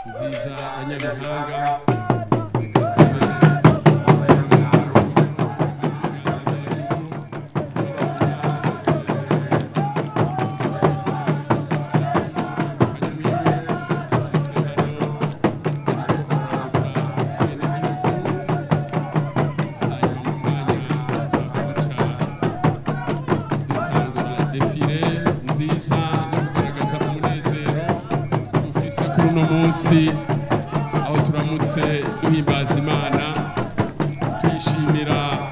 nziza ya nyabihanga defile nziza no kugaragaza umunezero dufise kuri uno munsi aho turamutse duhimbaza imana tuyishimira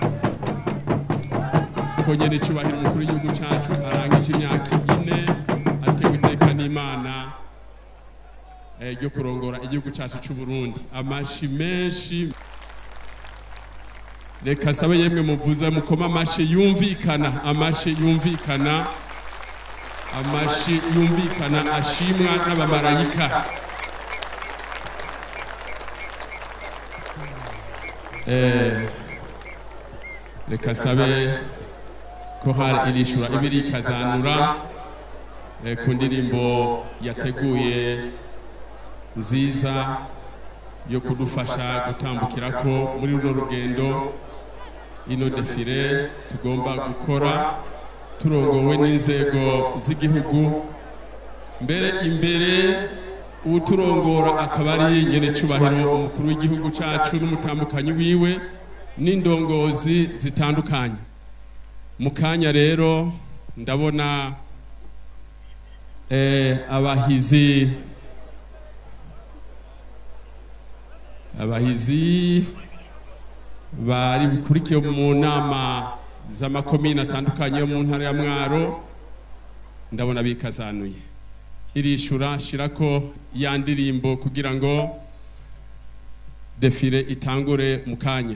ko nyene icubahiro umukuru w'igihugu cacu arangije imyaka ine atewe iteka n'imana eh, ryo kurongora igihugu cacu c'uburundi amashi menshi reka sabe yemwe muvuze mukoma amashi yumvikana amashi yumvikana amashi yumvikana ashimwa n'abamarayika Eh, reka sabe ko hari irishura ibiri ikazanura eh, ku ndirimbo yateguye nziza yo kudufasha gutambukira ko muri runo rugendo ino defile tugomba gukora turongowe n'inzego z'igihugu mbere imbere uturongora akaba ari nyene cubahiro umukuru w'igihugu cacu n'umutambukanyi wiwe n'indongozi zitandukanye mu kanya rero ndabona eh, abahizi abahizi bari bukurikiye mu nama z'amakomine atandukanye yo mu ntara ya mwaro ndabona bikazanuye irishura shirako ya ndirimbo kugira ngo defile itangure mu kanya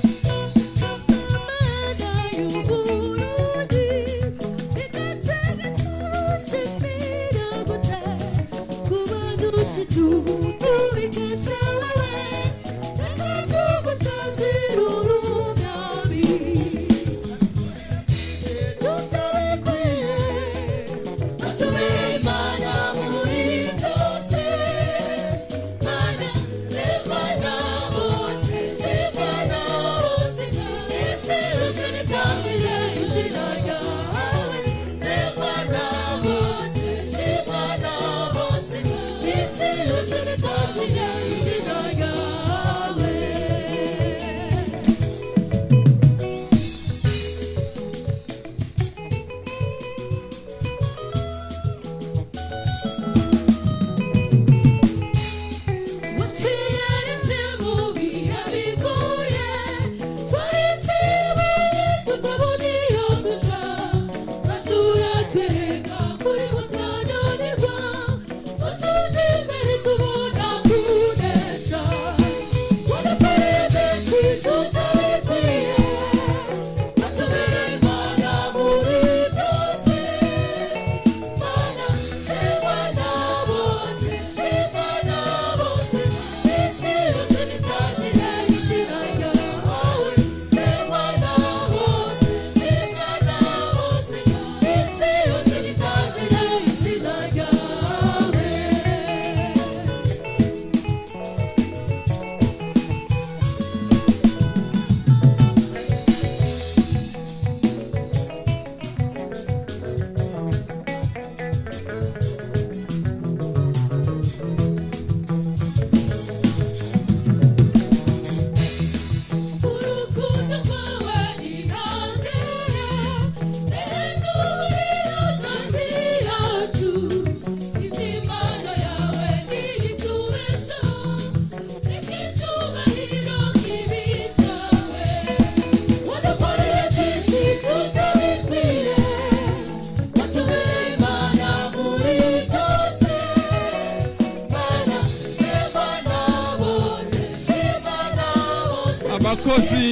abakozi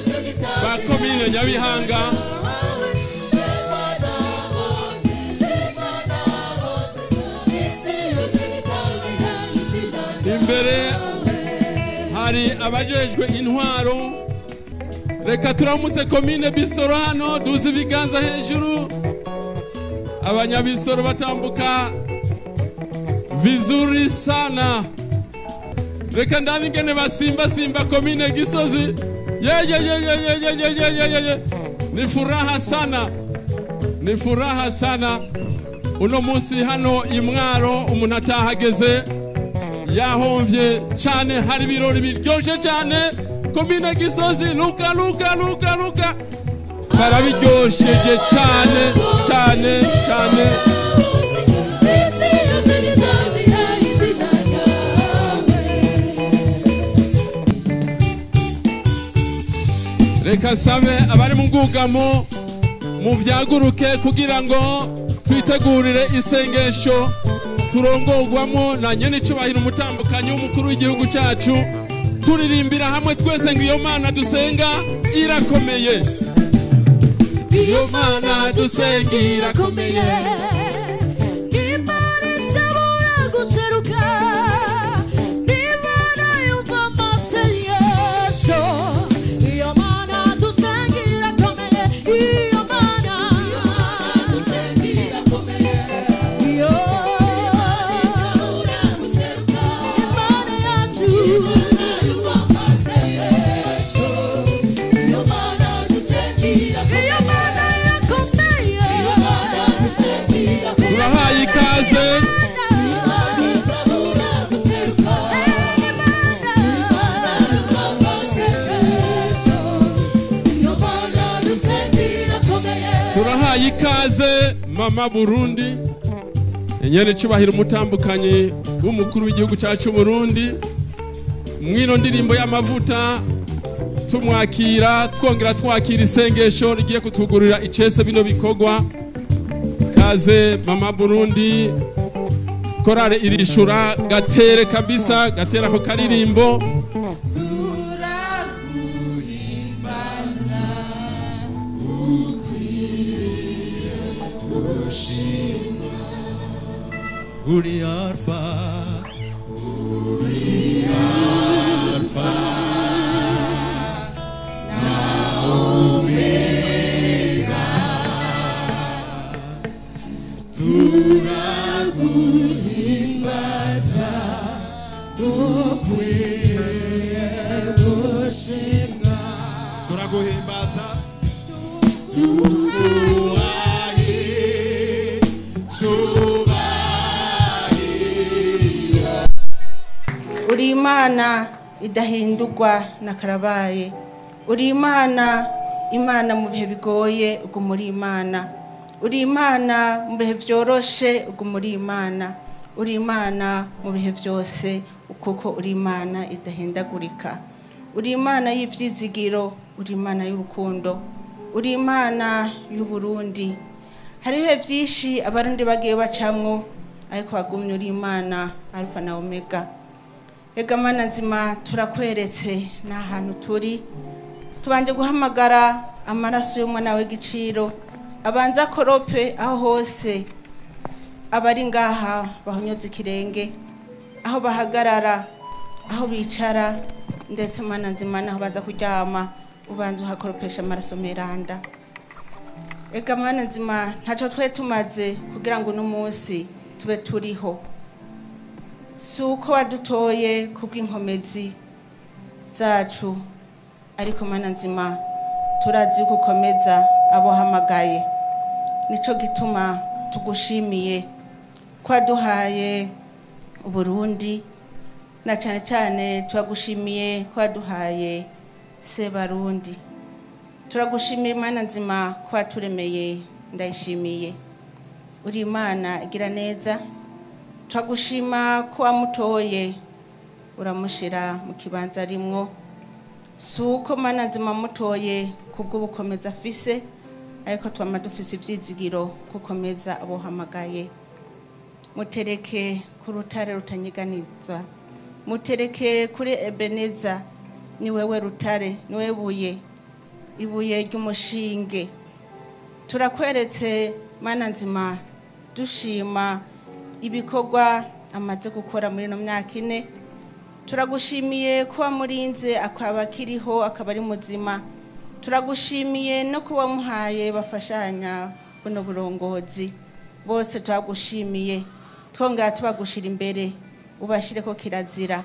ba komine nyabihanga imbere hari abajejwe intwaro reka turamutse komine bisoro hano duze ibiganza hejuru abanyabisoro batambuka vizuri sana reka ndabe ingene basimba simba komine gisozi yeyeyeyeyeyeyeyeyeye ni furaha sana ni furaha sana uno munsi hano imwaro umuntu atahageze yahomvye cane hari ibirori biryoshe cane komine gisozi luka luka luka luka barabiryosheje cane cane cane reka nsabe abari mu bwugamo muvyaguruke kugira ngo twitegurire isengesho turongorwamo na nyene icubahiro umutambukanyi w'umukuru w'igihugu cacu turirimbira hamwe twese ngo iyo mana dusenga irakomeye iyo mana dusenga irakomeye Imana itabura guseruka Imana yumva amasengesho Iyo mana dusenga irakomeye Iyo mana dusenga irakomeye Iyo Imana yacu yumva amasengesho Iyo mana dusenga irakomeye Iyo mana irakomeye Iyo mana dusenga irakomeye turahaye ikaze turahaye ikaze mama burundi nyene icubahiro umutambukanyi w'umukuru w'igihugu cacu burundi mwino ndirimbo y'amavuta tumwakira twongera twakira isengesho rigiye kutugurira icese bino bikorwa kaze mama burundi korale irishura gatere kabisa gatera ako karirimbo uri alfa turaguhimbaza tuguhaye uri imana idahindurwa na karabaye uri imana imana mu bihe bigoye uguma uri imana uri imana mu bihe byoroshe uguma uri imana uri imana mu bihe byose kuko uri imana idahindagurika uri imana y'ibyizigiro uri imana y'urukundo uri imana y'uburundi hari ibihe byinshi abarundi bagiye bacamwo ariko wagumye uri imana alfa na omega Ega mana nzima turakweretse ni ahantu turi tubanje guhamagara amaraso y'umwana w'igiciro abanza akorope aho hose abari ngaha bahonyoza ikirenge aho bahagarara aho bicara ndetse mana nzima naho baza kuryama ubanza uhakoropesha amaraso meranda Ega mana nzima ntacyo twe tumaze kugira ngo uno munsi tube turiho si uko wadutoye kubw'inkomezi zacu ariko mana nzima turazi ko ukomeza abo hamagaye nicyo gituma tugushimiye ko waduhaye uburundi na cyane cyane turagushimiye ko waduhaye sebarundi turagushimiye mana nzima ko waturemeye ndayishimiye uri imana igira neza turagushima ko wamutoye uramushyira mu kibanza rimwo si uko mana nzima mutoye kubw'ubukomeza afise ariko twama dufise ibyizigiro gukomeza abohamagaye mutereke ku rutare rutanyiganiza mutereke kuri ebeneza ni wewe rutare ni wewe buye ibuye ry'umushinge turakweretse mana nzima dushima ibikorwa amaze gukora muri ino myaka ine turagushimiye ko wamurinze akaba akiriho akaba ari muzima turagushimiye no kuba wamuhaye bafashanya buno burongozi bose turagushimiye twongera tubagushyira imbere ubashyire ko kirazira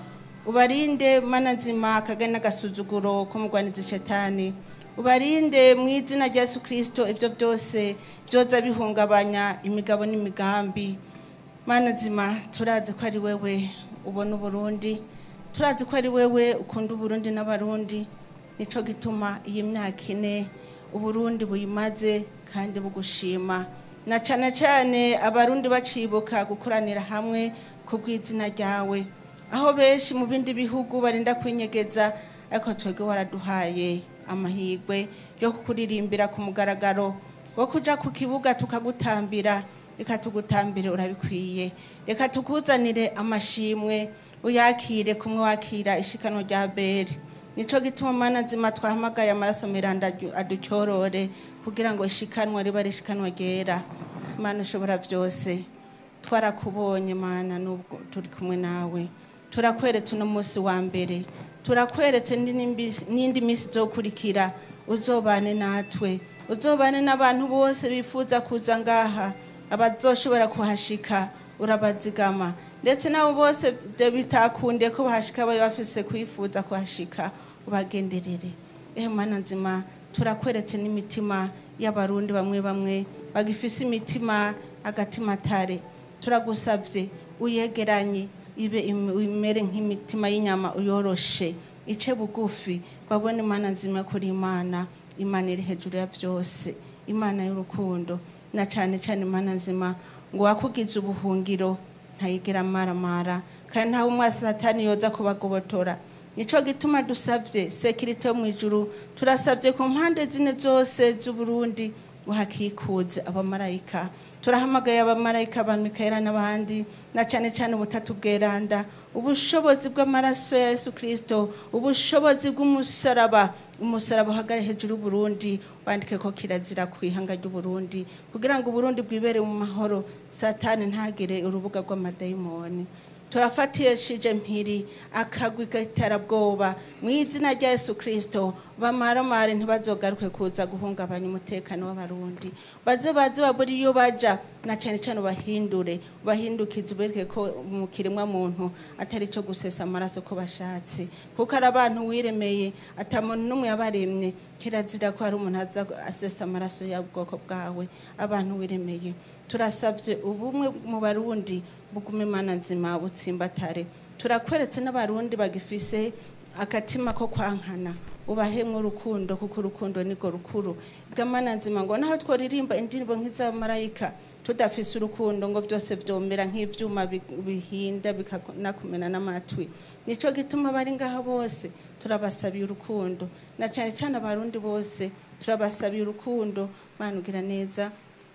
ubarinde mana nzima akagari n'agasuzuguro k'umugwanizi shetani ubarinde mu izina rya yesu kirisito ibyo byose byoza bihungabanya imigabo n'imigambi mana nzima turazi ko ari wewe ubona uburundi turazi ko ari wewe ukunda uburundi n'abarundi nico gituma iyi myaka ine uburundi buyimaze kandi bugushima na cyane cyane abarundi bacibuka gukoranira hamwe ku bw'izina ryawe aho benshi mu bindi bihugu barinda kwinyegeza ariko twebwe waraduhaye amahirwe yo kukuririmbira ku mugaragaro wo kuja ku kibuga tukagutambira reka tugutambire urabikwiye reka tukuzanire amashimwe uyakire kumwe wakira ishikanwa rya beri nico gituma mana nzima twahamagaye amaraso miranda adu- aducyorore kugira ngo ishikanwa riba ari ishikanwa ryera mana ushobora byose twarakubonye mana nubwo turi kumwe nawe turakweretse uno munsi wa mbere turakweretse n'indi- n'indi minsi izokurikira uzobane natwe uzobane n'abantu bose bifuza kuza ngaha abazoshobora kuhashika urabazigama ndetse nabo bose byo bitakunde ko bahashika bari bafise kwifuza kuhashika ubagenderere ehe mana nzima turakweretse n'imitima y'abarundi bamwe bamwe bagifise imitima agatima tare turagusavye uyegeranye ibe im- imere nk'imitima y'inyama uyoroshe ice bugufi babone imana nzima kuri imana imana iri hejuru ya byose imana y'urukundo na cyane cyane imana nzima ngo wakugize ubuhungiro ntayigera amaramara kandi ntawe umwasi satani yoza kubagobotora nico gituma dusabye sekirite yo mu ijuru turasabye ku mpande zine zose z'uburundi uhakikuze abamarayika turahamagaye abamarayika ba mikayeli n'abandi na cyane cyane ubutatu bweranda ubushobozi bw'amaraso ya yesu kirisito ubushobozi bw'umusaraba umusaraba uhagare hejuru y'uburundi wandike ko kirazira ku ihanga ry'uburundi kugira ngo uburundi bwibere mu mahoro satani ntagire urubuga rw'amadayimoni turafatishije mpiri akagwi k'iterabwoba mu izina rya yesu kirisito bamaramare ntibazogaruke kuza guhungabanya umutekano w'abarundi baze baze babura iyo baja na cyane cyane ubahindure ubahindukize ubereke ko mu kiremwa muntu atari cyo gusesa amaraso ko bashatse kuko ari abantu wiremeye ata muntu n'umwe yabaremye kirazira ko hari umuntu aza asesa amaraso y'ubwoko bwawe abantu wiremeye turasabye ubumwe mu barundi bugume imana nzima butsimbatare turakweretse n'abarundi bagifise akatima ko kwankana ubahemwe urukundo kuko urukundo nirwo rukuru bw'amana nzima ngo naho tworirimba indirimbo nk'iz'abamarayika tudafise urukundo ngo byose byomera nk'ivyuma bi- bihinda bikanakumena n'amatwi nico gituma bari ngaha bose turabasabiye urukundo na cyane cyane abarundi bose turabasabiye urukundo manugira neza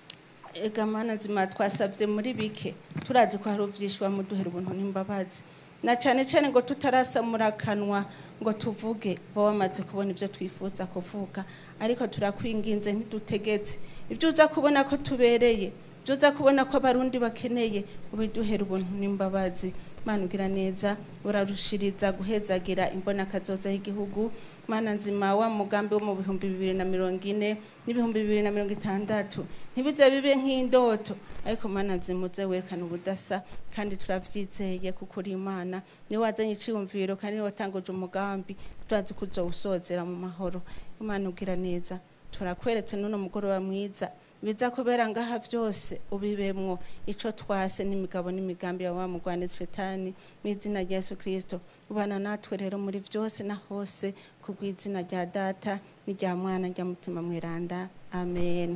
ega mana nzima twasabye muri bike turazi ko hari uvyishwa muduhera ubuntu n'imbabazi na cyane cyane ngo tutarasamura akanwa ngo tuvuge bo bamaze kubona ibyo twifuza kuvuga ariko turakwinginze ntidutegetse ibyo uza kubona ko tubereye ibyo uza kubona ko abarundi bakeneye ubiduhera ubuntu n'imbabazi mana ugira neza urarushiriza guhezagira imbona kazoza y'igihugu mana nzima wa mugambi wo mu bihumbi bibiri na mirongo ine n'ibihumbi bibiri na mirongo itandatu ntibize bibe nk'indoto ariko mana nzima uze werekana ubudasa kandi turavyizeye kuko uri imana niwe wazanye iciyumviro kandi niwe watanguje umugambi turazi ko uzowusozera mu mahoro imana ugira neza turakweretse n'uno mugoroba mwiza biza kubera ngaha byose ubibemwo ico twase n'imigabo n'imigambi ya wa mugwaneza shetani mu izina rya yesu kirisito ubana natwe rero muri byose na hose ku bw'izina rya data n'irya mwana rya mutima mweranda amen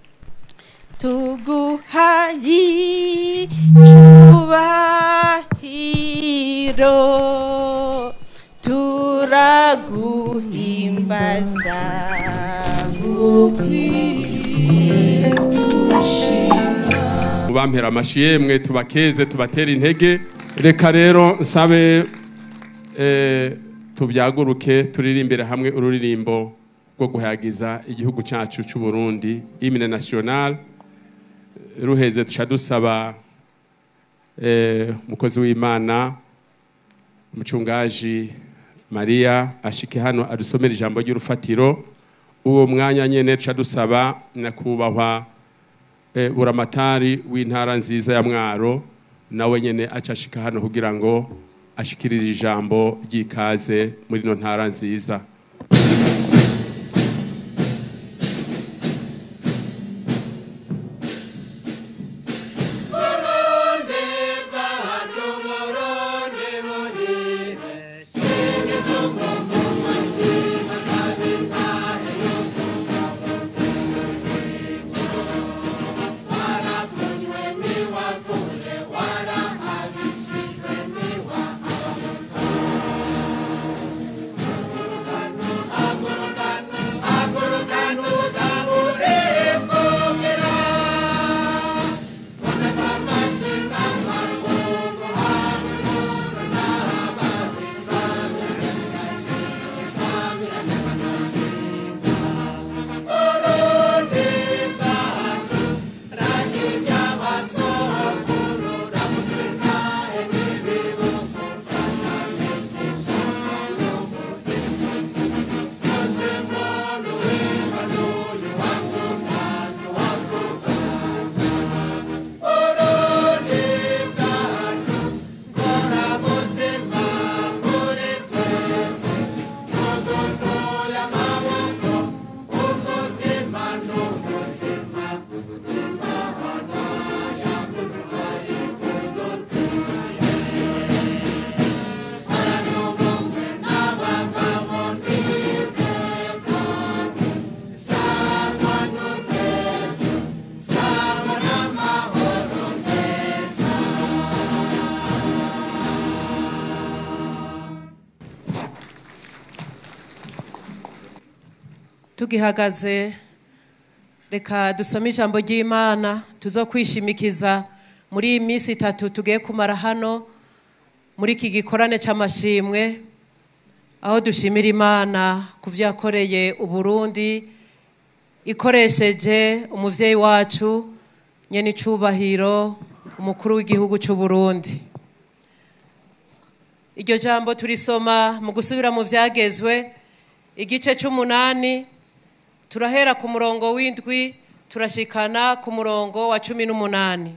tuguhayi cyubahiro turaguhimbaza ukwiye gushima mubampera amashi yemwe tubakeze tubatera intege reka rero nsabe eh, tubyaguruke turirimbire hamwe ururirimbo rwo guhayagiza igihugu cyacu cy'u Burundi hymne national ruheze tuca dusaba eh, umukozi w'imana umucungaji mariya ashike hano adusomera ijambo ry'urufatiro uwo mwanya nyene tuca dusaba nyakubahwa eh, buramatari w'intara nziza ya mwaro nawe nyene acashika hano kugira ngo ashikirira ijambo ry'ikaze muri ino ntara nziza tugihagaze reka dusome ijambo ry'imana tuzo kwishimikiza muri iyi minsi itatu tugiye kumara hano muri iki gikorane cy'amashimwe aho dushimira imana ku byo yakoreye uburundi ikoresheje umubyeyi wacu nyene icubahiro umukuru w'igihugu cy'u Burundi iryo jambo turisoma mu gusubira mu byagezwe igice cy'umunani turahera ku murongo w'indwi turashikana ku murongo wa cumi n'umunani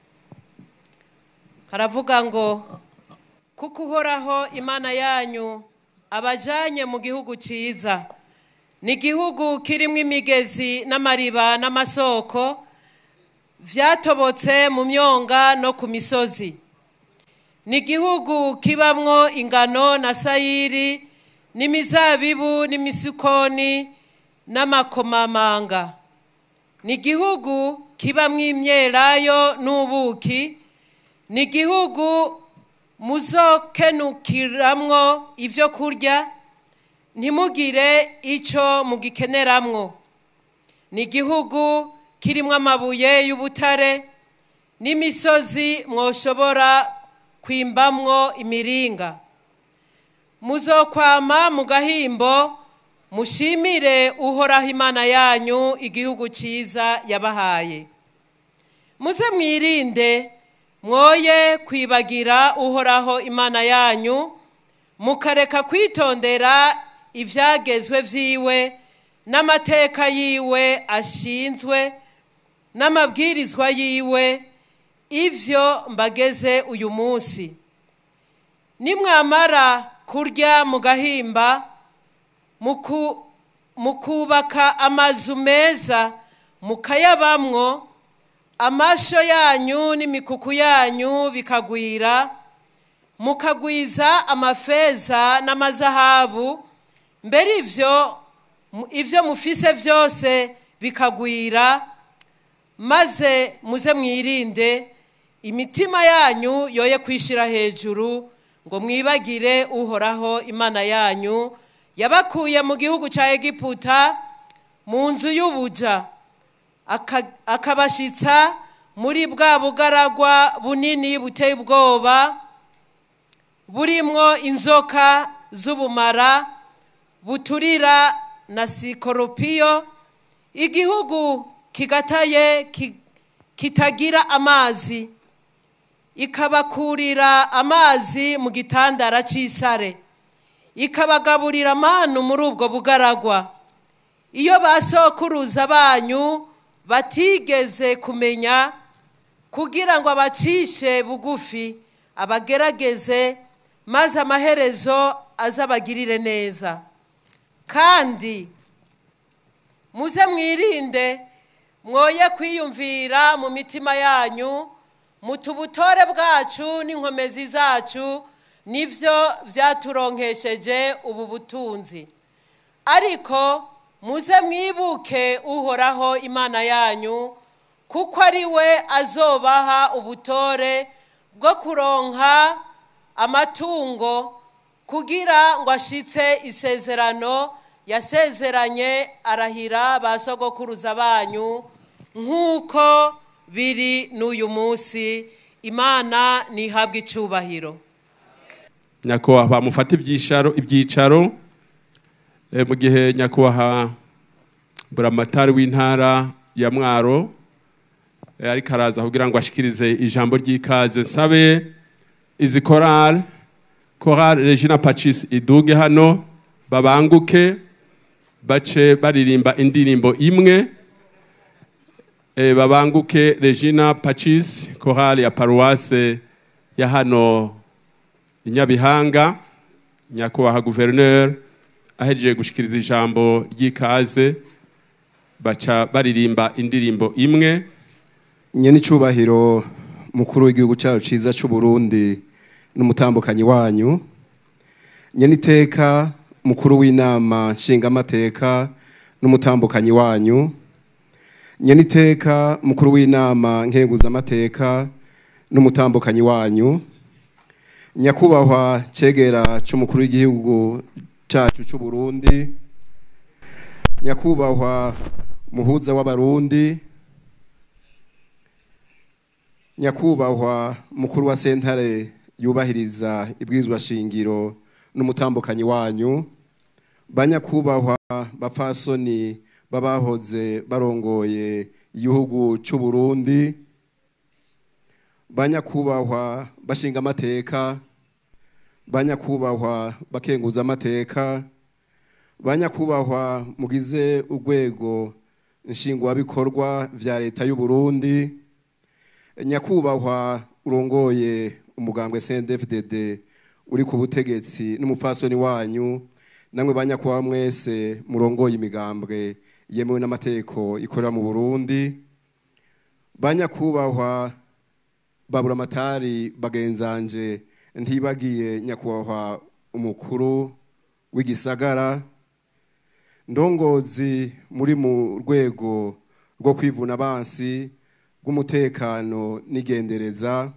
haravuga ngo kuko uhoraho imana yanyu abajanye mu gihugu cyiza ni igihugu kirimo imigezi n'amariba n'amasoko vyatobotse mu myonga no ku misozi ni igihugu kibamwo ingano na sayiri n'imizabibu n'imisukoni n'amakomamanga ni igihugu kibamwo imyelayo n'ubuki ni igihugu muzokenukiramwo ibyo kurya ntimugire icyo mugikeneramwo ni igihugu kirimo amabuye y'ubutare n'imisozi mwoshobora kwimbamwo imiringa muzokwama mu gahimbo mushimire uhoraho imana yanyu igihugu cyiza yabahaye muze mwirinde mwoye kwibagira uhoraho imana yanyu mukareka kwitondera ibyagezwe byiwe n'amateka yiwe ashinzwe n'amabwirizwa yiwe ibyo mbageze uyu munsi nimwamara kurya mu gahimba mukubaka amazu meza mukayabamwo amasho yanyu n'imikuku yanyu bikagwira mukagwiza amafeza n'amazahabu mbere ibyo ibyo mufise byose bikagwira maze muze mwirinde imitima yanyu yoye kwishyira hejuru ngo mwibagire uhoraho imana yanyu yabakuye mu gihugu cya egiputa mu nzu y'ubuja akabashyitsa muri bwa bugaragwa bunini buteye ubwoba burimwo inzoka z'ubumara buturira na sikoropiyo igihugu kigataye kitagira amazi ikabakurira amazi mu gitandara cy'isare ikabagaburira amanu muri ubwo bugaragwa iyo basokuruza banyu batigeze kumenya kugira ngo abacishe bugufi abagerageze maze amaherezo azabagirire neza kandi muze mwirinde mwoye kwiyumvira mu mitima yanyu muti ubutore bwacu n'inkomezi zacu nibyo byaturonkesheje ubu butunzi ariko muze mwibuke uhoraho imana yanyu kuko ari we azobaha ubutore bwo kuronka amatungo kugira ngo ashitse isezerano yasezeranye arahira ba sogokuruza banyu nk'uko biri n'uyu munsi imana ntihabwe icubahiro nyakubahwa mufate ibyicaro ibyicaro eh, mu gihe nyakubahwa buramatari w'intara ya mwaro eh, ariko araza kugira ngo ashikirize ijambo ry'ikaze nsabe izi korale korale regina pacis iduge hano babanguke bace baririmba indirimbo imwe eh, babanguke regina pacis korale ya paruwase ya hano i nyabihanga nyakubahwa guverineri ahejeje gushikiriza ijambo ry'ikaze baca baririmba indirimbo imwe nyenicubahiro mukuru w'igihugu cyacu cyiza cy'u Burundi n'umutambukanyi wanyu nyeniteka mukuru w'inama nshingamateka n'umutambukanyi wanyu nyeniteka mukuru w'inama nkenguzamateka n'umutambukanyi wanyu nyakubahwa cegera cy'umukuru w'igihugu cyacu cy'u Burundi nyakubahwa muhuza w'abarundi nyakubahwa mukuru wa sentare yubahiriza ibwirizwa shingiro n'umutambukanyi wanyu banyakubahwa bapfasoni babahoze barongoye igihugu cy'u Burundi banyakubahwa bashinga amateka banyakubahwa bakenguza amateka banyakubahwa mugize urwego nshingwabikorwa vya leta y'u Burundi nyakubahwa urongoye umugambwe CNDD-FDD uri ku butegetsi n'umupfasoni wanyu namwe banyakubahwa mwese murongoye imigambwe yemewe n'amategeko ikorera mu Burundi banyakubahwa babura amatari bagenzanje ntibagiye nyakubahwa umukuru w'igisagara ndongozi muri mu rwego rwo kwivuna abansi bw'umutekano n'igendereza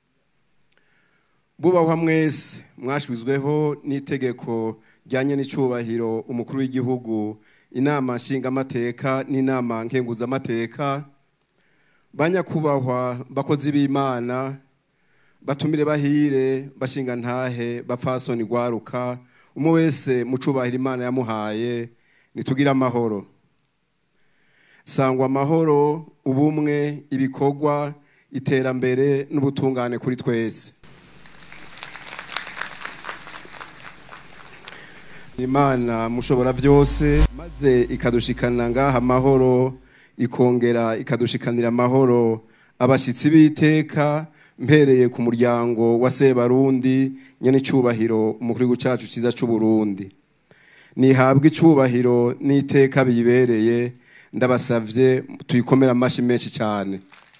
bubahwa mwese mwashizweho n'itegeko ryanye n'icubahiro umukuru w'igihugu inama nshingamateka n'inama nkenguzamateka banyakubahwa bakozi b'imana batumire bahire bashinga ntahe bapfasoni gwaruka umwe wese mucubahira imana yamuhaye nitugire amahoro sangwa amahoro ubumwe ibikorwa iterambere n'ubutungane kuri twese imana mushobora byose maze ikadushikana ngaha amahoro ikongera ikadushikanira amahoro abashyitsi b'iteka mpereye ku muryango wa sebarundi nyene icubahiro umukuru w'igihugu cacu ciza c'uburundi nihabwe icubahiro n'iteka bibereye ndabasavye tuyikomera amashi menshi cyane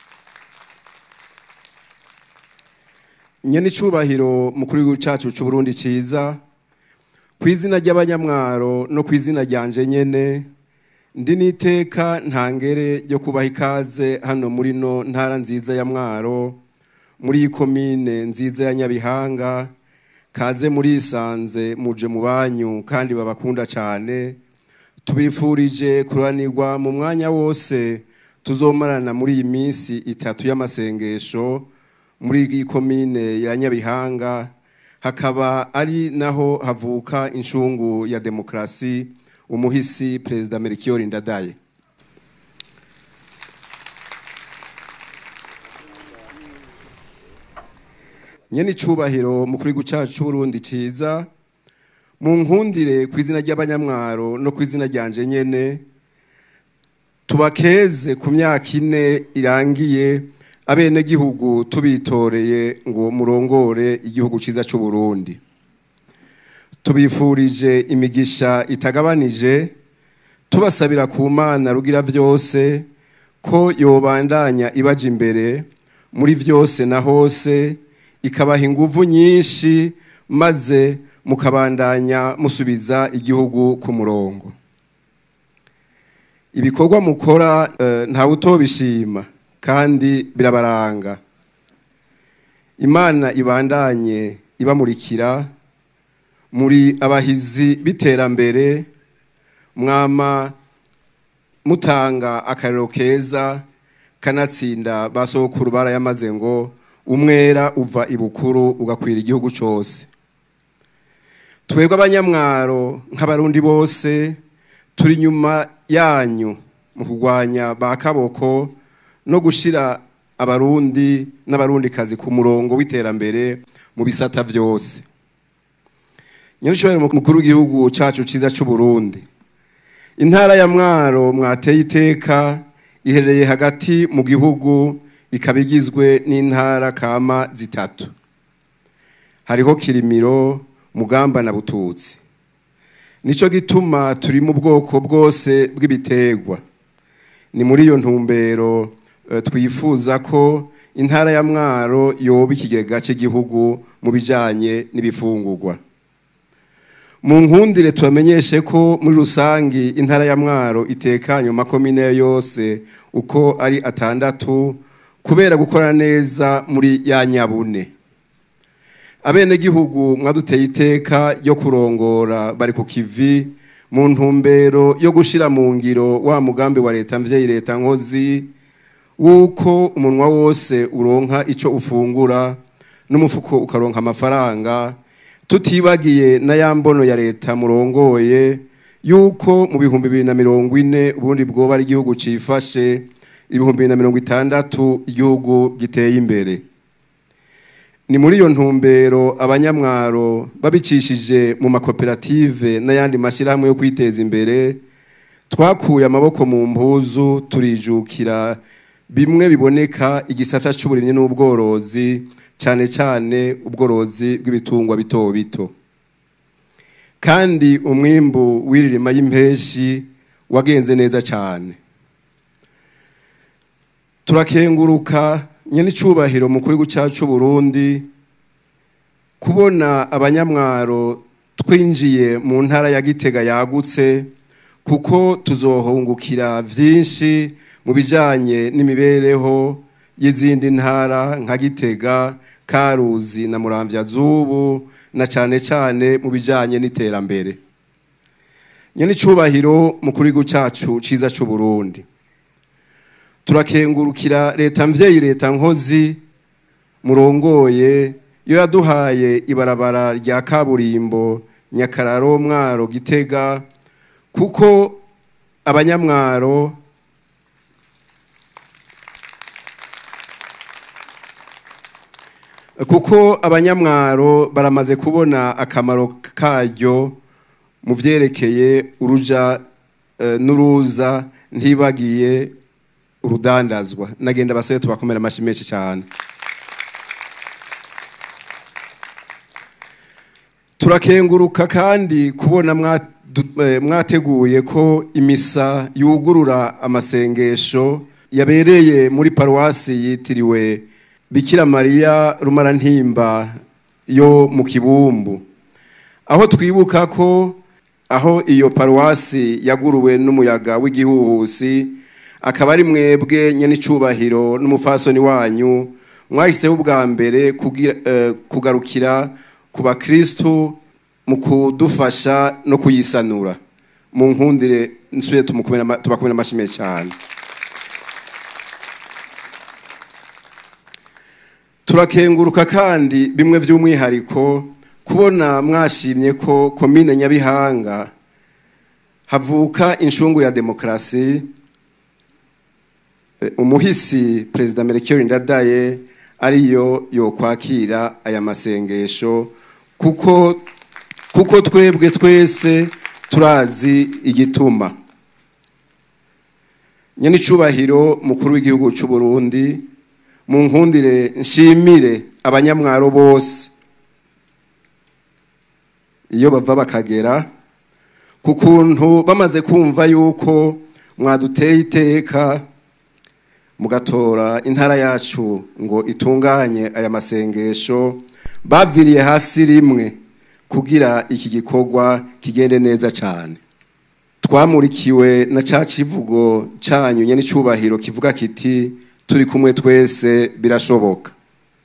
nyene icubahiro mukuru w'igihugu cacu c'uburundi ciza ku izina ry'abanyamwaro no ku izina ryanje nyene ndi n'iteka ntangere ryo kubaha ikaze hano muri no ntara nziza ya mwaro muri iyi komine nziza ya nyabihanga kaze murisanze muje mu banyu kandi babakunda cyane tubifurije kuranirwa mu mwanya wose tuzomarana muri iyi minsi itatu y'amasengesho muri iyi komine ya nyabihanga hakaba ari naho havuka incungu ya demokarasi umuhisi perezida Melchior Ndadaye nyene icubahiro mukuru w'igihugu cacu c'uburundi ciza mu nkundire ku izina ry'abanyamwaro no ku izina ryanje nyene tubakeze ku myaka ine irangiye abenegihugu tubitoreye ngo murongore igihugu cyiza cy'u Burundi tubifurije imigisha itagabanije tubasabira ku mana rugira byose ko yobandanya ibaja imbere muri byose na hose ikabaha inguvu nyinshi maze mukabandanya musubiza igihugu ku murongo ibikorwa mukora eh, ntawe utobishima kandi birabaranga imana ibandanye ibamurikira muri abahizi b'iterambere mwama mutanga akarero keza kanatsinda ba sokuru barayamaze ngo umwera uva ibukuru ugakwira igihugu cyose twebwe abanyamwaro nk'abarundi bose turi inyuma yanyu mu kurwanya ba kaboko no gushyira abarundi n'abarundikazi ku murongo w'iterambere mu bisata byose nyirishobora mukuru w'igihugu cyacu cyiza cy'u Burundi intara ya mwaro mwateye iteka iherereye hagati mu gihugu ikaba igizwe n'intara kama zitatu hariho kirimiro mugamba na bututsi nicyo gituma turi mu bwoko bwose bw'ibiterwa ni muri iyo ntumbero eh, twifuza ko intara ya mwaro yoba ikigega cy'igihugu mu bijyanye n'ibifungurwa mu nkundire tubamenyeshe ko muri rusange intara ya mwaro itekanye mu makomine yose uko ari atandatu kubera gukora neza muri ya nyabune abenegihugu mwaduteye iteka yo kurongora bari ku kivi mu ntumbero yo gushyira mu ngiro wa mugambi wa leta mvyeyi leta nkozi wuko umunwa wose uronka icyo ufungura n'umufuko ukaronka amafaranga tutibagiye na ya mbono ya leta murongoye yuko mu bihumbi bibiri na mirongo ine ubundi bwoba ari igihugu cifashe ibihumbi bibiri na mirongo itandatu igihugu giteye imbere ni muri iyo ntumbero abanyamwaro babicishije mu makoperative n'ayandi mashyirahamwe yo kwiteza imbere twakuye amaboko mu mpuzu turijukira bimwe biboneka igisata cy'uburimyi n'ubworozi cyane cyane ubworozi bw'ibitungwa bito bito kandi umwimbu w'iririma y'impeshi wagenze neza cyane turakenguruka nyenicubahiro mu gihugu cyacu Burundi kubona abanyamwaro twinjiye mu ntara ya gitega yagutse kuko tuzohungukira byinshi mu bijyanye n'imibereho y'izindi ntara nka gitega karuzi na muramvya zubu na cyane cyane mu bijyanye n'iterambere nyenicubahiro mu gihugu cyacu cyiza cy'u Burundi turakengurukira leta mvyeyi leta nkozi murongoye yo yaduhaye ibarabara rya kaburimbo nyakararo mwaro gitega kuko abanyamwaro kuko abanyamwaro baramaze kubona akamaro karyo mu vyerekeye uruja eh, n'uruza ntibagiye urudandazwa nagenda basabe tubakomera amashi menshi cyane turakenguruka kandi kubona mwadu- eh, mwateguye ko imisa yugurura amasengesho yabereye muri paruwasi yitiriwe bikira mariya rumarantimba yo mu kibumbu aho twibuka ko aho iyo paruwasi yaguruwe n'umuyaga w'igihuhusi akaba ari mwebwe nyenicubahiro n'umufasoni wanyu mwahiseho ubwa mbere kugira- eh, kugarukira ku bakristu mu kudufasha no kuyisanura mu nkundire nsuye tumukomere ama- tubakomere amashyi menshi cyane turakenguruka kandi bimwe by'umwihariko kubona mwashimye ko komine nyabihanga havuka inshungu ya demokarasi Eh, umuhisi perezida melchior ndadaye ariyo yokwakira aya masengesho kuko kuko twebwe twese turazi igituma nyenicubahiro mukuru w'igihugu cy'u Burundi mu nkundire nshimire abanyamwaro bose iyo bava bakagera ku kuntu bamaze kumva yuko mwaduteye iteka mugatora intara yacu ngo itunganye aya masengesho baviriye hasi rimwe kugira iki gikorwa kigende neza cyane twamurikiwe na ca kivugo canyu nyene icubahiro kivuga kiti turi kumwe twese birashoboka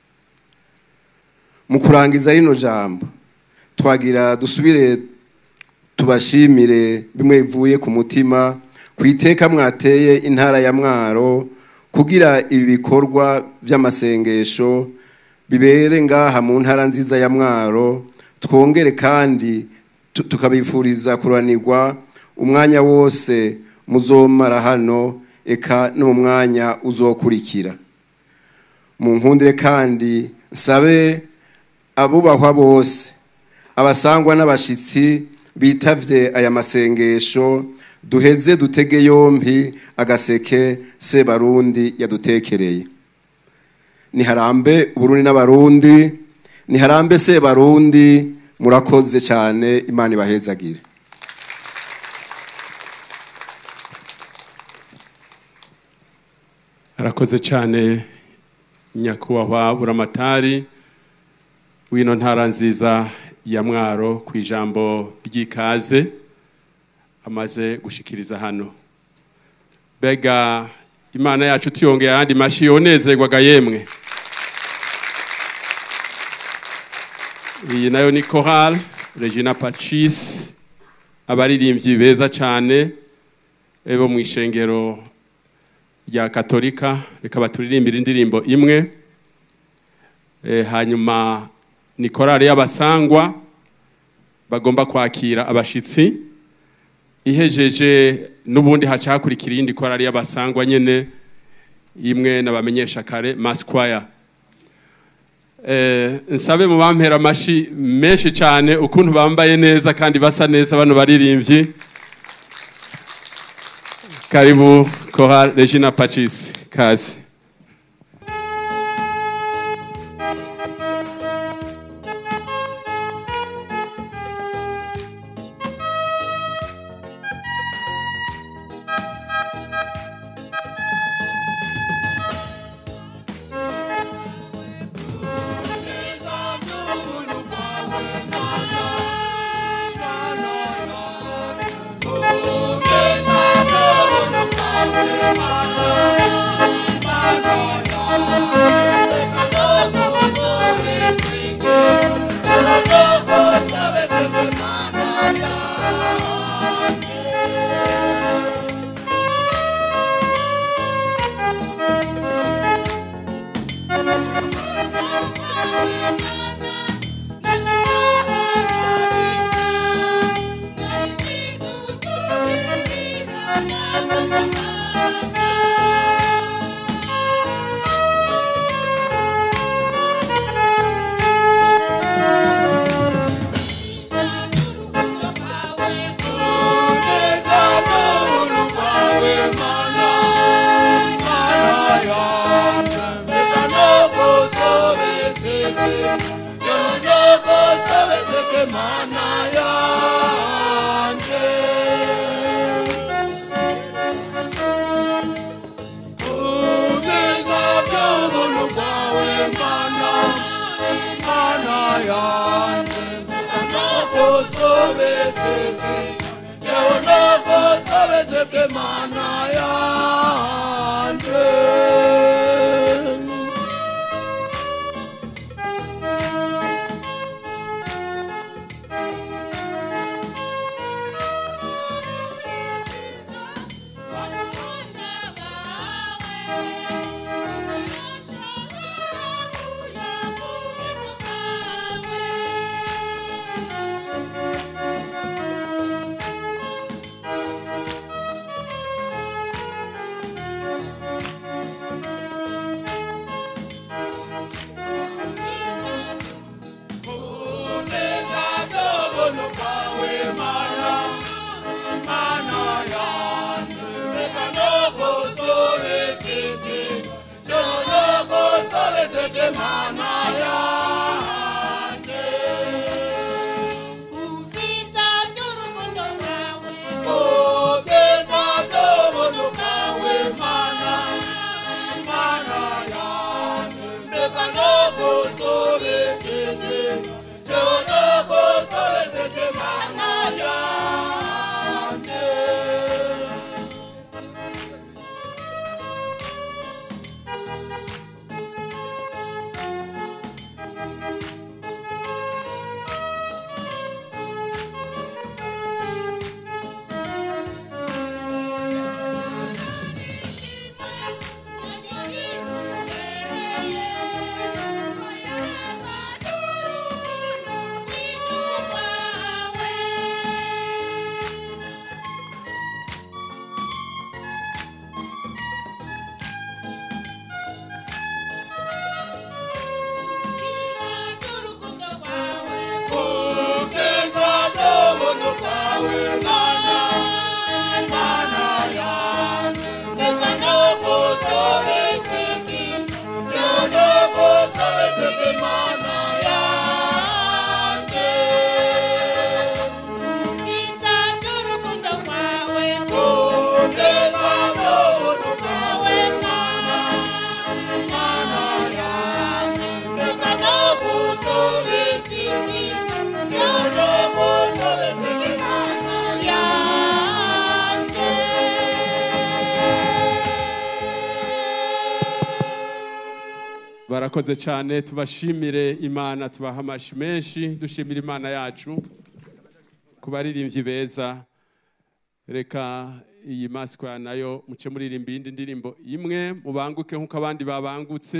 mu kurangiza rino jambo twagira dusubire tubashimire bimwe bivuye ku mutima ku iteka mwateye intara ya mwaro kugira ibi bikorwa by'amasengesho bibere ngaha mu ntara nziza ya mwaro twongere kandi tu- tukabifuriza kuranirwa umwanya wose muzomara hano eka no mu mwanya uzokurikira mu nkundire kandi nsabe abubahwa bose abasangwa n'abashitsi bitavye aya masengesho duheze dutege yompi agaseke sebarundi yadutekereye niharambe uburundi n'abarundi niharambe sebarundi murakoze cyane imana ibahezagire arakoze cyane nyakubahwa buramatari w'ino ntara nziza ya mwaro ku ijambo ry'ikaze amaze gushikiriza hano mbega imana yacu tuyongeye ayandi mashi yonezerwaga yemwe iyi nayo ni korali regina pacis abaririmbyi beza cyane bo mu ishengero rya katolika reka baturirimbire indirimbo imwe Eh, hanyuma ni korali y'abasangwa bagomba kwakira abashitsi ihejeje n'ubundi haca hakurikira iyindi korali y'abasangwa nyene imwe nabamenyesha kare masquire eh, nsabe mu bampera amashi menshi cyane ukuntu bambaye neza kandi basa neza bano baririmbyi karibu Chorale Regina Pacis kazi mana yanjye Ubwiza by'urukundo rwawe ubwiza by'ubuntu bwawe mana mana yanjye mbega no gusubiza inyuma yo no gusubiza inyuma mana yanjye ubwiza by'ubuntu bwawe mana mana yanjye mbega no gusubiza inyuma yo no gusubiza inyuma mana yanjye Ubwiza by'urukundo rwawe ubwiza by'ubuntu bwawe mana mana yanjye mbega no gusubiza inyuma yo no gusubiza inyuma mana yanjye barakoze cyane tubashimire imana tubaha amashi menshi dushimira imana yacu ku baririmbyi beza reka iyi masikwa nayo muce muririmba iyindi ndirimbo imwe mubanguke nk'uko abandi babangutse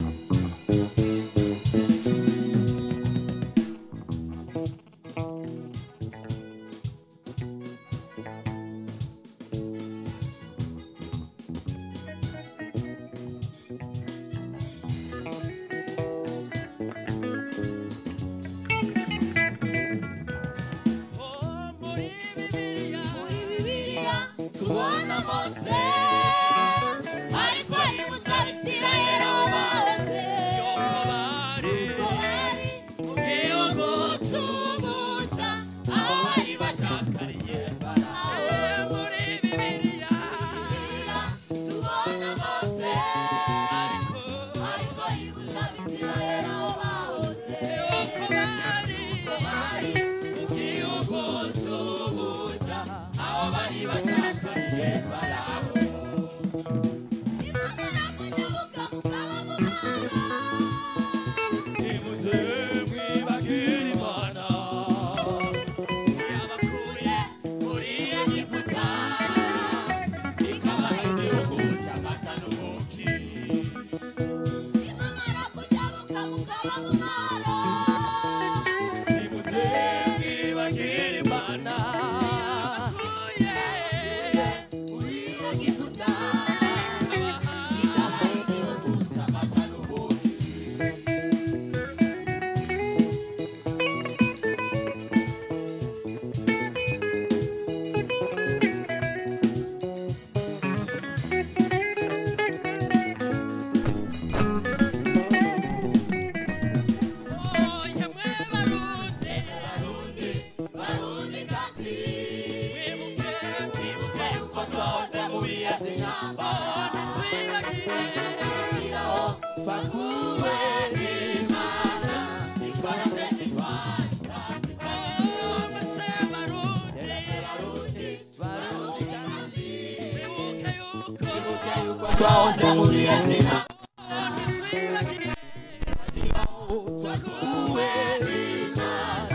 muri bibiliya tubona mose ariko yibutsa abisirayeli aho bahoze ubwo bari gucumusha aho bari bashakariye farawo muri bibiliya tubona mose ariko yibutsa abisirayeli aho bahoze ubwo bari gucumusha aho bari bashakariye farawo imana kunyubuka mukaba mu mara nimuze mwibagire imana yabakuye muri egiputa ikabaha igihugu cy'amata n'ubuki nimamara kujabuka mukaba mu mara nimuze mwibagire imana muri egiputa ikabaha igihugu cy'amata n'ubuki barundi kati wibuke wibuke uko twahoze mu bihe by'intambara twibagiraho twakuwe n'imana ikora nshingwa twahoze mu bihe by'intambara twakuwe n'imana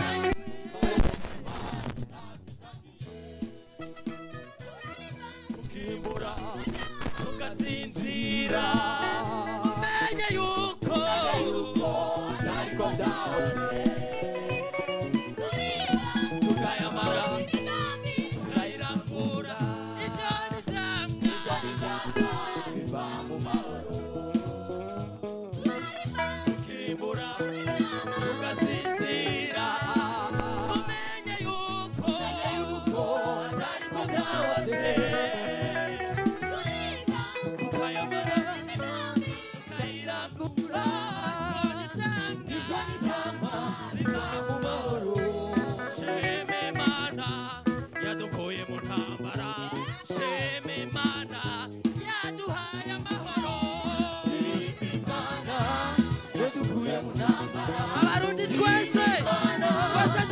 tukimbura tugasinzira menye yuko ariko byahoze tukayamara imigambi tukayirambura ibyo ni jamwa biva mu mahoro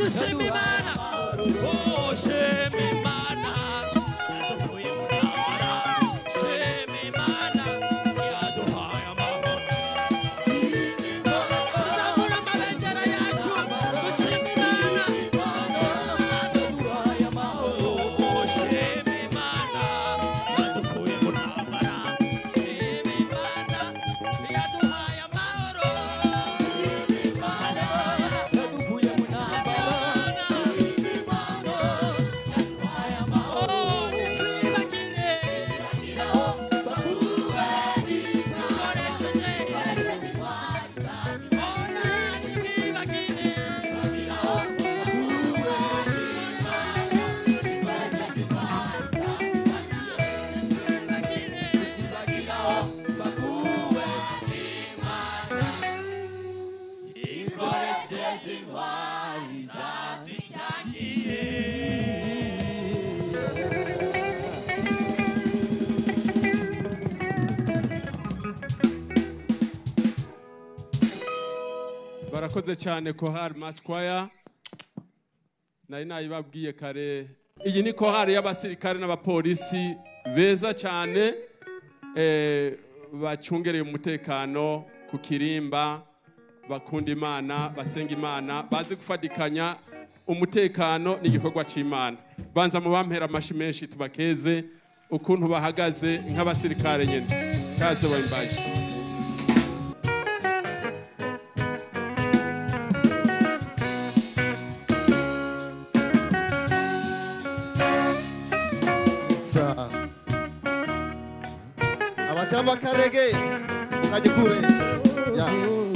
dushima imana oh shima imana yadukuye mu ntambara shima imana yaduhaye amahoro tuzamura amabendera yacu dushima imana yaduhaye amahoro oh shima imana yadukuye mu ntambara shima imana yaduhaye amahoro yadukuye mu ntambara oh ntitwibagire dukoresheje oh ntitwibagire barakoze cyane kohari maskwaya nari nayibabwiye kare iyi ni kohari y'abasirikare n'abapolisi beza cyane eh, bacungereye umutekano ku kirimba bakunda imana basenga imana bazi gufatikanya umutekano n'igikorwa cy'imana banza mu bampera amashi menshi tubakeze ukuntu bahagaze nk'abasirikare nyine kaze wembaje Sa. abatamba karege mukajye kure ya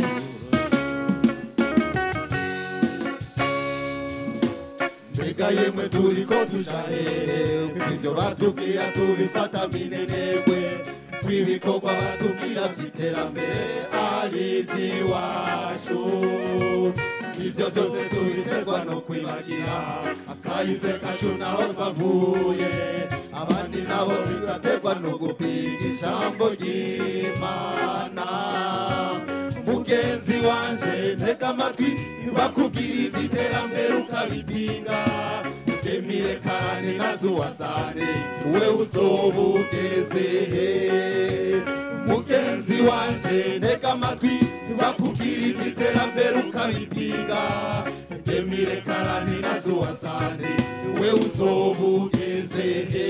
mbega yemwe turi ko tujahere ibyo batubwira tubifata minenegwe kw'ibikorwa batubwira by'iterambere ari iby'iwacu ibyo byose tubiterwa no kwibagira akahise kacu naho twavuye abandi nabo bigaterwa no gupinga ijambo ry'imana mugenzi wanje ntega amatwi bakubwira iby'iterambere ukabipinga temire karane nazo wasane we uzoba ugeze he mugenzi wanje ntega amatwi bakubwira iby'iterambere ukabipinga temire karane nazo wasane we uzoba ugeze he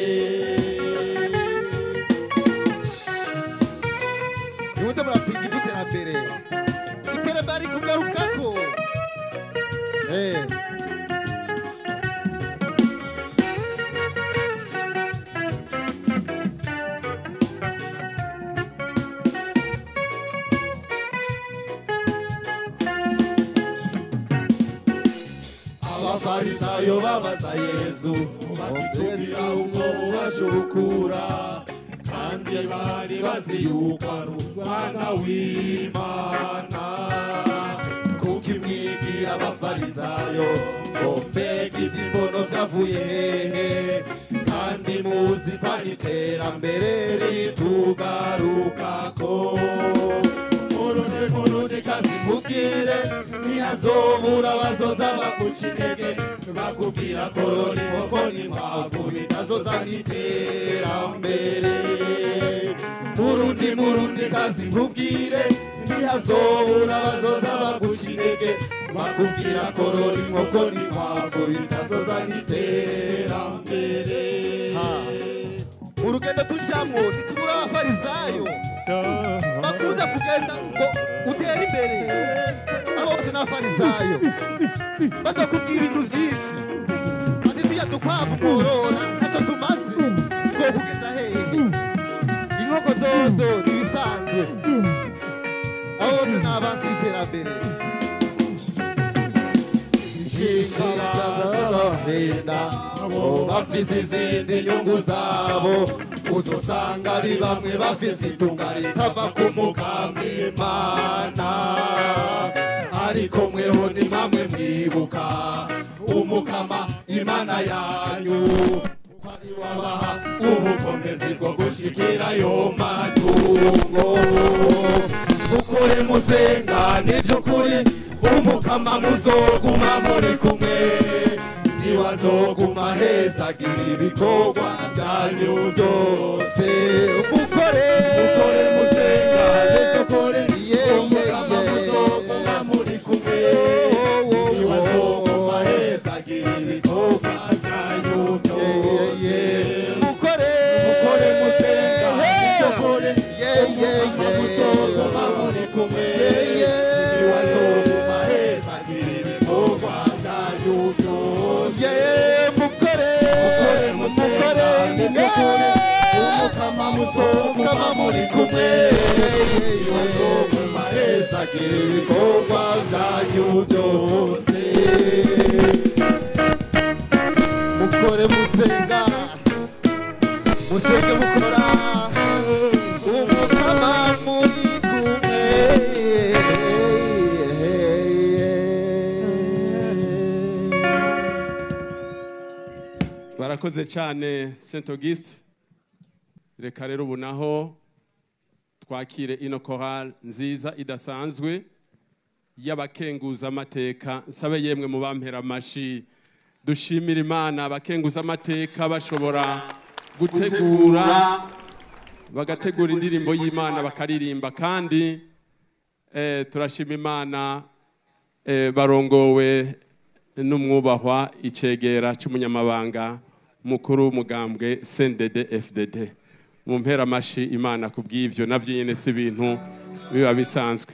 nimuze murapinga iby'iterambere iterambere ari kugarukako Eh. abafarisayo babaza yezu batubwira uko ubasha ubukura kandi bari bazi yuko ari umwana w'imana kuko imwigira abafarisayo ngo mbega iby'imbono byavuye hehe kandi muzi ko ari iterambere ritugarukako murundi murundi kazi mubwire ntihazobura bazoza baguca intege bakubwira korora inkoko n'inkwavu bitazoza n'iterambere murundi murundi kazi mubwire ntihazobura bazoza baguca intege bakubwira korora inkoko n'inkwavu bitazoza n'iterambere mu rugendo tujyamo ntitubura abafarisayo bakuza kugenda ngo utere imbere abo bose ni abafarisayo bazakubwira ibintu byinshi ati tujya dukwavu mworora ntacyo tumaze two kugeza hehe inkoko zozo ni ibisanzwe abo bose ni abansi b'iterambere benda bo bafise izindi nyungu zabo uzosanga ari bamwe bafise itunga ritava ku mugambi imana ariko mweho ni mamwe mwibuka umukama imana yanyu kuko ari wabaha ubukomezi bwo gushikira ayo matungo mukore musenga n'iby'ukuri umukama muzoguma muri kumwe azoguma hezagira ibikorwa byanyu byose mukore mukore musenga mukore Yeah, umukama yeah, yeah. muzoguma muri kumwe niwazoguma hezagira ibikorwa byanyu byose mukore mukore musenga mukore Yeah, yeah, umukama yeah. muzoguma muri kumwe niwazoguma hezagira ibikorwa byanyu byose Yeah, mukore mukore musenga mukore umukama muzoguma muri kumwe niwazoguma hezagira ibikorwa byanyu byose mukore musenga musenge mukora umukama muri kumwe barakoze cyane saint auguste reka rero ubu naho twakire ino korali nziza idasanzwe y'abakenguza amateka nsabe yemwe mu bampera amashi dushimira imana abakenguza amateka bashobora gutegura bagategura indirimbo y'imana bakaririmba kandi eh, turashima imana eh, barongowe n'umwubahwa icegera cy'umunyamabanga mukuru w'umugambwe CNDD FDD mu mpera amashi imana ku bw'ibyo nabyo nyine si ibintu biba bisanzwe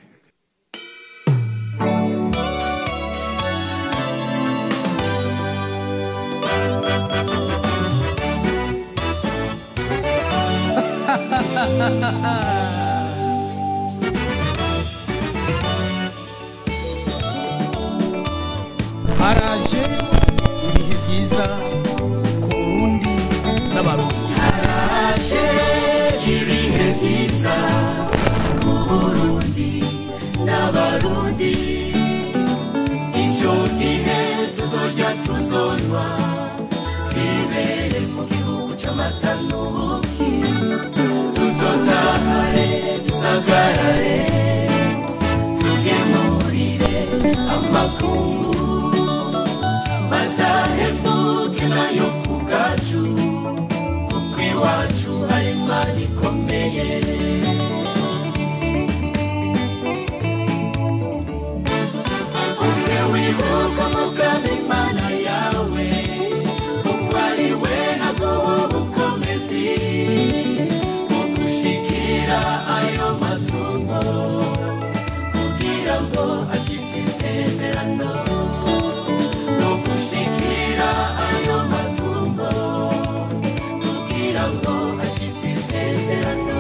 haraje ibihe byiza ku burundi n'abarundi haraje ibihe byiza ku burundi n'abarundi icyo gihe tuzojya tuzonwa twibere mu gihugu cy'amata n'ubuki dutotahare dusagarare tugemurire amakungu mazahembuke nayo ku bwacu kuko iwacu hari imana ikomeye uze wibuka mugana imana yawe kuko ari we aguha ubukomezi bugushikira ayo matungo kugira ngo ashitse isezerano no gushikira ayo matungo kugira ngo ashitse isezerano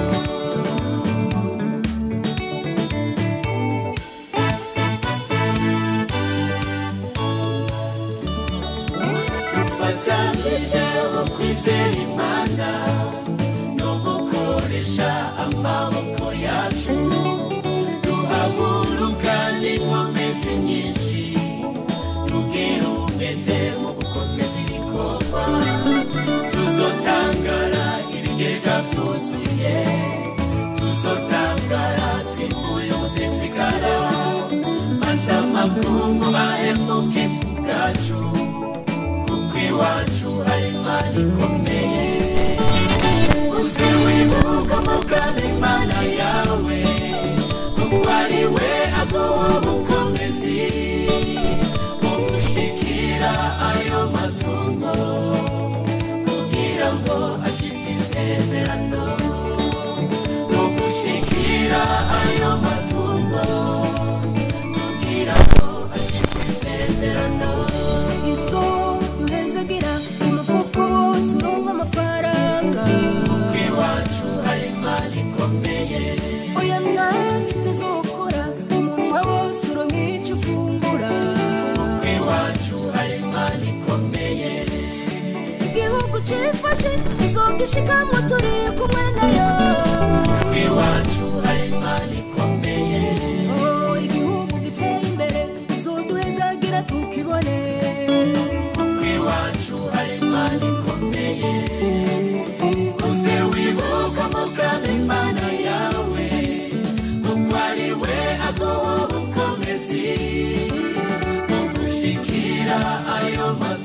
dufatanyije mu kwizera imana no gukoresha amaboko yacu duhaguruka n'inkomezi nyinshi tugira umwete mu gukomeza ibikorwa tuzotangara ibigega byuzuye tuzotangara twimbuye umusesekara maze amakungu bahemuke ku bwacu kuko iwacu hari imana ikomeye uze wibuka mugana imana yawe kuko ari we aguha ubukomezi mu gushikira ayo matungo kugira ngo ashitse isezerano no gushikira ayo matungo kugira ngo ashitse isezerano izo duhezagira umufuko wose uronka amafaranga kuko iwacu hari imana ikomeye oya ntacyo utazokora umunwa wose uronka icyo ufungura kuko iwacu hari imana ikomeye igihugu cifashe tuzogishikamwo turi kumwe nayo kuko iwacu hari imana ikomeye Oh, igihugu giteye imbere tuzoduhezagira tukibone kuko iwacu hari imana ikomeye uze wibuka mugana imana yawe kuko ari we aguha ubukomezi mu gushikira ayo matungo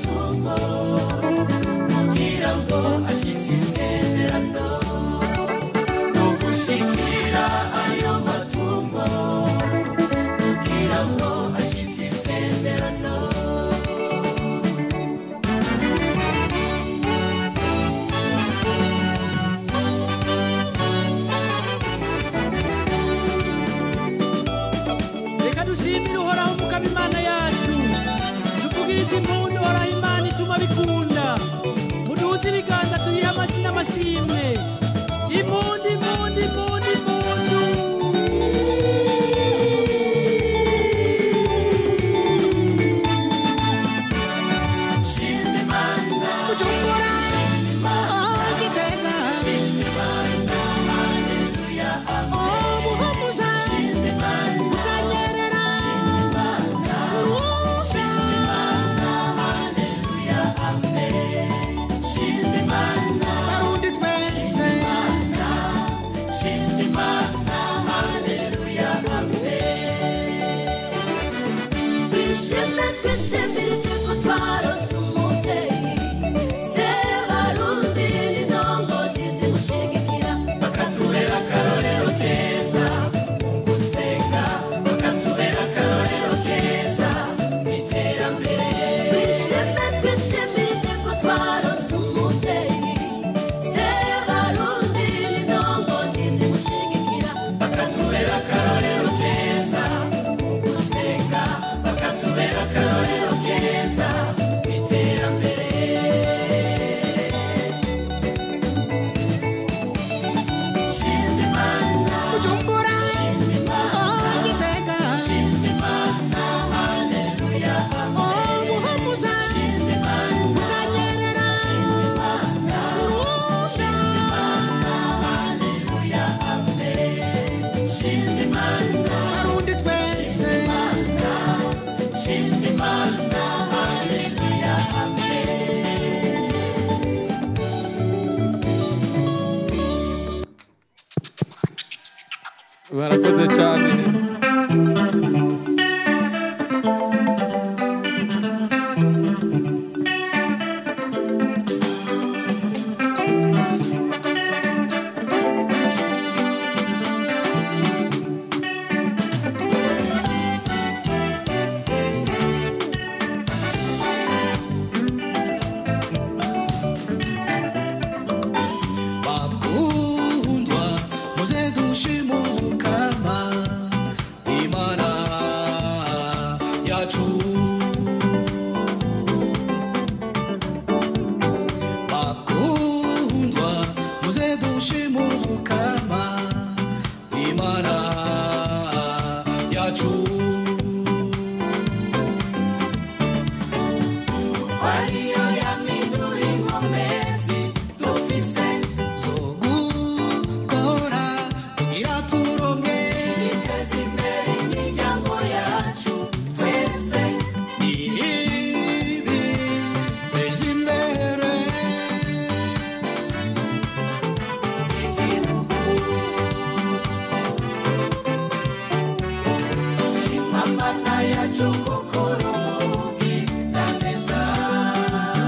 matungo kugira ngo ashitse isezerano no gushikira ayo matungo kugira ngo ashitse isezerano reka dushimire uhoraho umukama imana yacu tuvugirize impundu uhoraho imana ituma bikunda muduze ibiganza tuyihe amashyi n'amashimwe impundu impundu impundu impundu shima imana Bujumbura, imana oh Gitega, shima imana haleluya oh Buhumuza, shima imana Butanyerera, imana Urusha, haleluya amen shima imana Barundi twese, shima imana haleluya amen twishime twishimiritse ko twarose umubyeyi se barundi n'indongozi zimushigikira bakatubera akarorero keza mu gusenga bakatubera akarorero keza mu iterambere twishime twishimiritse ko twarose umubyeyi se barundi n'indongozi zimushigikira bakatubera akarorero keza mu gusenga bakatubera akarorero keza mu iterambere shima imana Bujumbura, shima imana oh Gitega, shima imana haleluya oh Buhumuza, shima imana Butanyerera, imana Urusha, haleluya amen shima imana Barundi twese, shima imana haleluya amen barakoze cyane bakundwa muze dushima umukama imana yacu bakundwa muze dushima umukama imana yacu ariyo yamindura inkomezi dufise zo gukora kugira turonke iteza imbere imiryango yacu twese ibi teza imbere igihugu shima mana yacu kuko urumugi na neza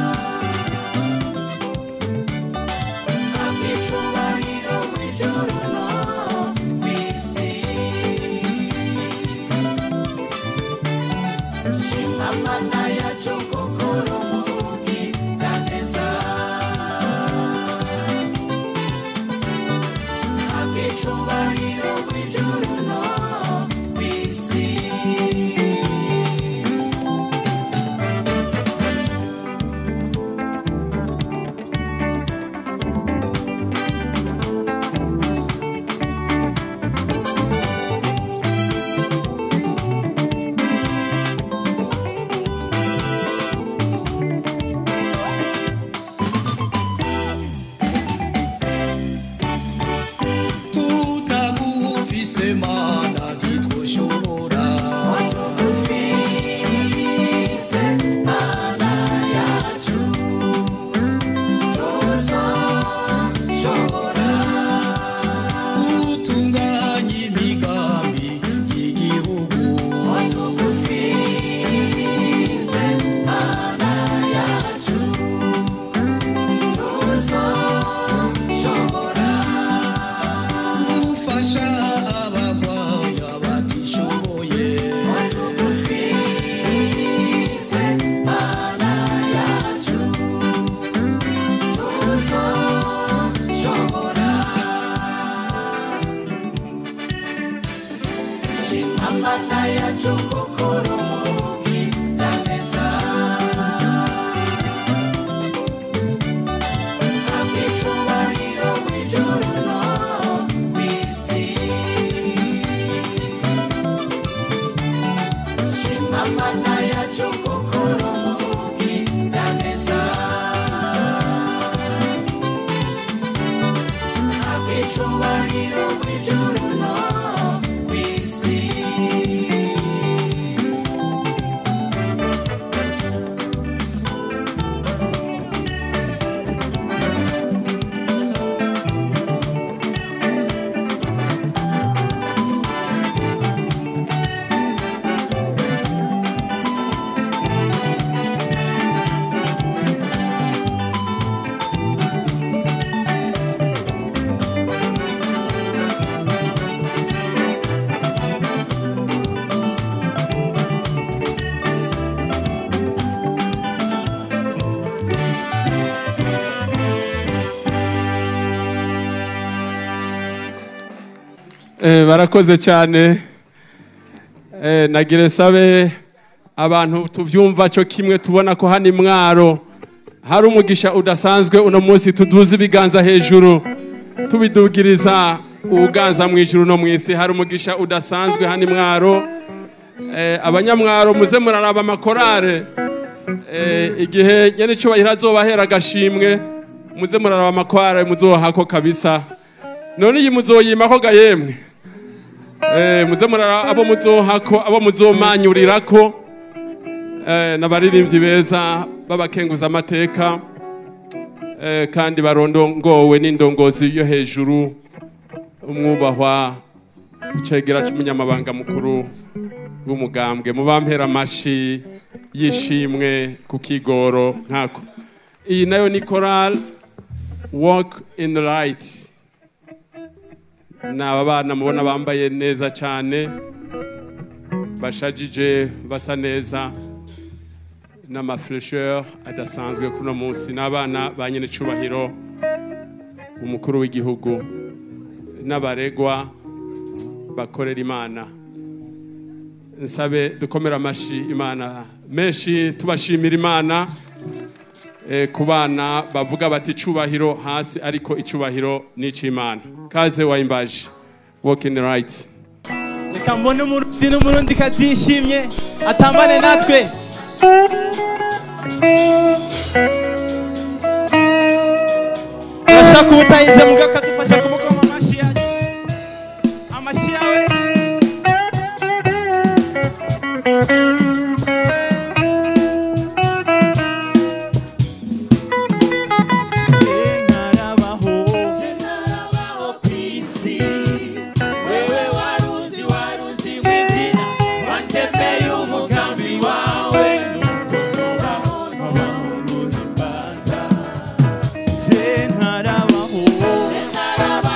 Eh, barakoze cyane Eh, nagire sabe abantu tuvyumva cyo kimwe tubona ko hano imwaro hari umugisha udasanzwe uno munsi tuduze ibiganza hejuru tubidugiriza ubuganza mu ijuru no mu isi hari umugisha udasanzwe hano imwaro Eh, abanyamwaro muze muraraba amakorare Eh, igihe nyene icubahiro azobahera agashimwe muze muraraba amakorare muzohako kabisa none iyi muzoyimako ga yemwe Eh, muze muraraba abo muzohako abo muzomanyurirako eh, n'abaririmbyi beza b'abakenguza amateka eh, kandi barondongowe n'indongozi yo hejuru umwubahwa icegera c'umunyamabanga mukuru w'umugambwe mubampera amashi yishimwe ku kigoro nkako iyi nayo ni choral walk in the light ni aba bana mubona bambaye neza cyane bashajije basa neza n'amafuresheri adasanzwe kuri uno munsi ni abana ba nyine icubahiro umukuru w'igihugu n'abaregwa bakorera imana nsabe dukomere amashi imana menshi tubashimira imana eh, ku bana bavuga bati icubahiro hasi ariko icubahiro ni ic'imana kaze wayimbaje walk in the right reka mbone umurundi n'umurundi katishimye atambane natwe urashaka ubutayize muga akadufasha kumukoma amashi yawe amashi yawe wewe waruzi waruzi mwizina wantembeye umugambi wawe nuko tubaho tubaho uruhimbaza je ntarabaho ntarabaho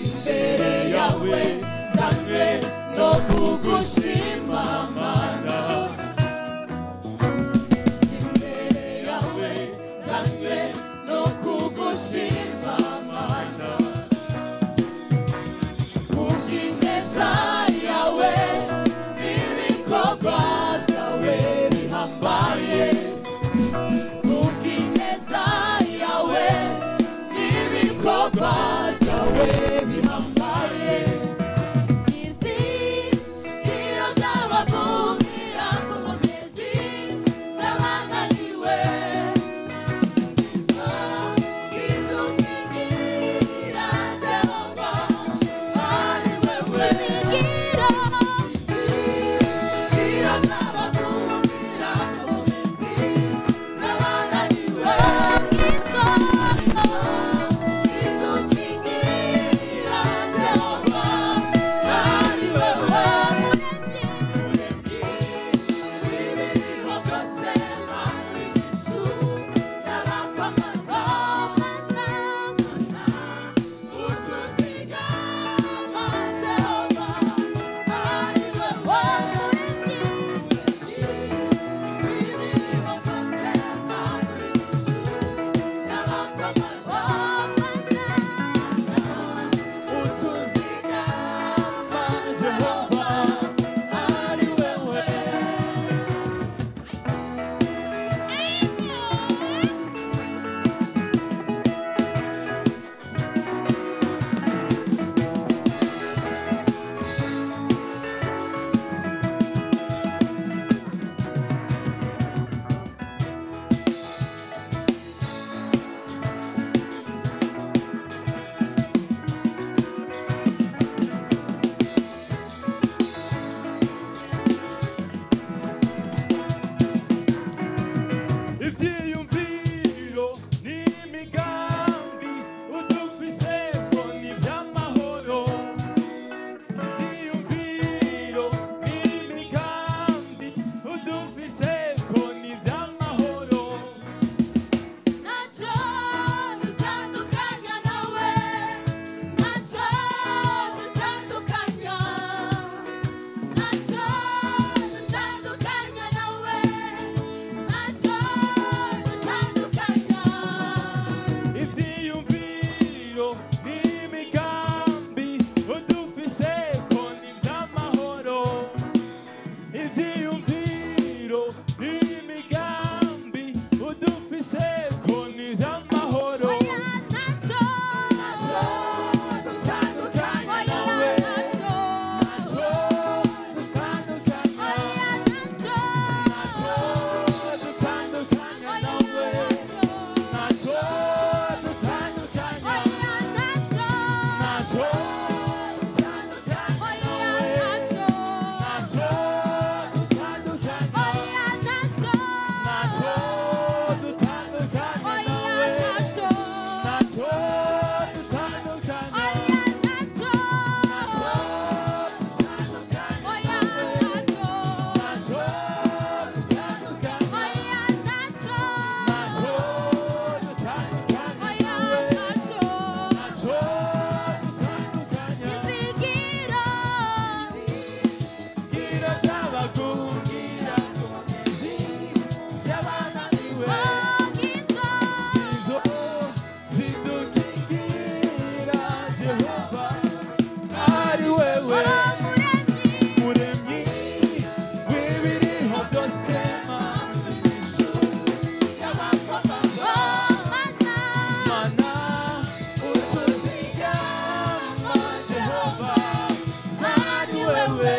imbere yawe zanywe no kugushima mana imbere yawe zanywe no kugushima mana kubw'ineza yawe n'ibikorwa byawe bihambaye kubw'ineza yawe n'ibikorwa byawe bihambaye izingiro by'abagumira ku mugezi z'abananiwe izo izukingira jehova ari wewe izingiro izingiro by'abagumira ku mugezi z'abananiwe izo izukingira jehova ari wewe w'ibiriho byose mwami Yesu y'abakwamaza utuzigama jehova ari wewe w'ibiriho byose mwami Yesu y'abakwamaza utuzigama jehova ari wewe ivyiyumviro n'imigambi udufiseko ni vy'amahoro ivyiyumviro n'imigambi udufiseko ni vy'amahoro Nacho dutandukanya nawe Nacho dutandukanya Nacho dutandukanya nawe Nacho dutandukanya ivyiyumviro n'imigambi udufiseko ni vy'amahoro ivyiyumviro n'imigambi udufiseko ni vy'amahoro Nacho Nacho dutandukanya nawe Nacho Nacho dutandukanya Nacho Nacho dutandukanya nawe naco dutandukanya naco ari wewe muremyi w'ibiriho byose mana utuzigama jehova ari wewe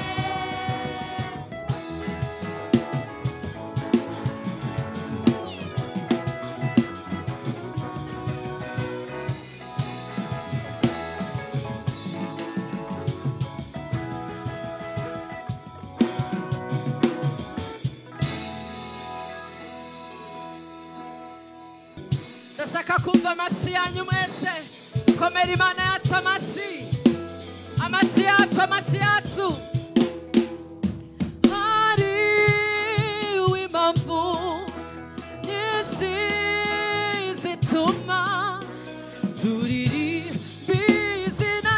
ndashaka kumva amashyi yanyu mwese komera imana yacu amashyi amashyi yacu amashyi yacu hari impamvu nyinshi zituma turirimba izina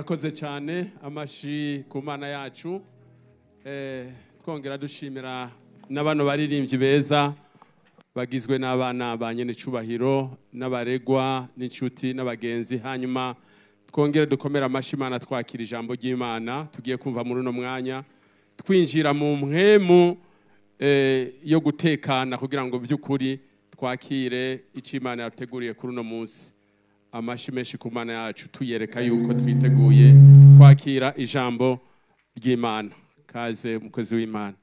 murakoze cyane amashi ku mana yacu Eh, twongera dushimira na bano baririmbyi beza bagizwe n'abana ba nyenecubahiro n'abaregwa n'inshuti n'abagenzi hanyuma twongere dukomere amashi imana twakira ijambo ry'imana tugiye kumva muri uno mwanya twinjira mu mpwemu eh, yo gutekana kugira ngo by'ukuri twakire icyo imana yateguriye kuri uno munsi amashi menshi ku mana yacu tuyereka yuko twiteguye kwakira ijambo ry'imana kaze umukozi w'imana